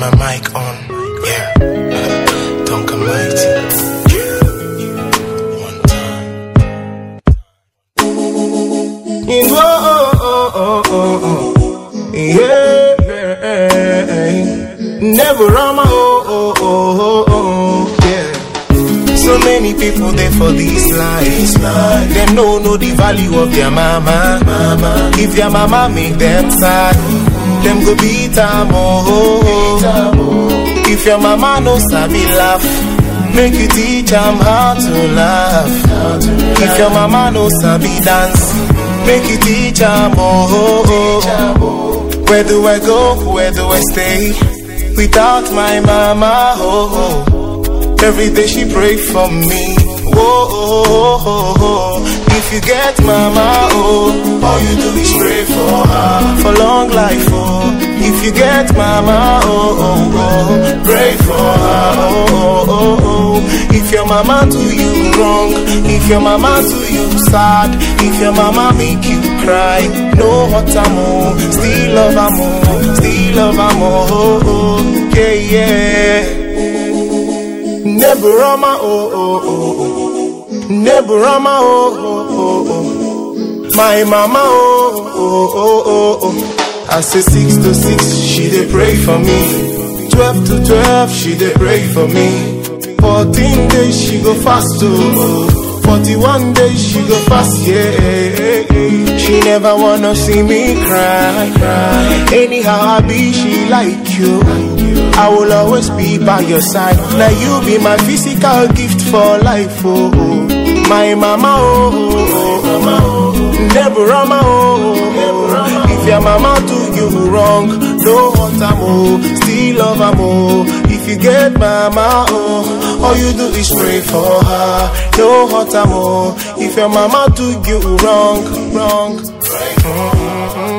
my mic on. Yeah. Don't come mighty. Yeah. One time. Whoa, oh, oh, oh, oh. Yeah. Never run my oh, oh, oh, oh, oh. Yeah. So many people there for this life. Them no know the value of their mama. mama. If their mama make them sad, them go beat them oh. If your mama no sabi laugh, make you teach them how to laugh. If your mama no sabi dance, make you teach them oh. Where do I go? Where do I stay? Without my mama, oh, oh. Every day she pray for me. Whoa, oh, oh, oh, oh. If you get mama, oh, all you do is pray for her. For long life, oh. If you get mama, oh, oh, oh. Pray for her, oh, oh, oh, oh. If your mama do you wrong, if your mama do you sad, if your mama make you cry, no what I'm oh, still love I'm oh, still love I'm oh, oh, yeah, yeah. Never Rama, oh, oh, oh, oh. Never Rama, oh, oh, oh, oh. My mama, oh, oh, oh, oh, oh. I say six to six, she dey pray for me. Twelve to twelve, she dey pray for me. Fourteen days, she go fast, oh. Forty-one days, she go fast, yeah. She never wanna see me cry, cry. Anyhow I be, she like you. I will always be by your side. Now you be my physical gift for life, oh. oh. My mama, oh, oh, oh. never mama, oh, oh. If your mama do you wrong, no hurt am, oh. Still love am, oh. If you get mama, oh, all you do is pray for her. No hurt am, oh. If your mama do you wrong, wrong. Mm-mm-mm.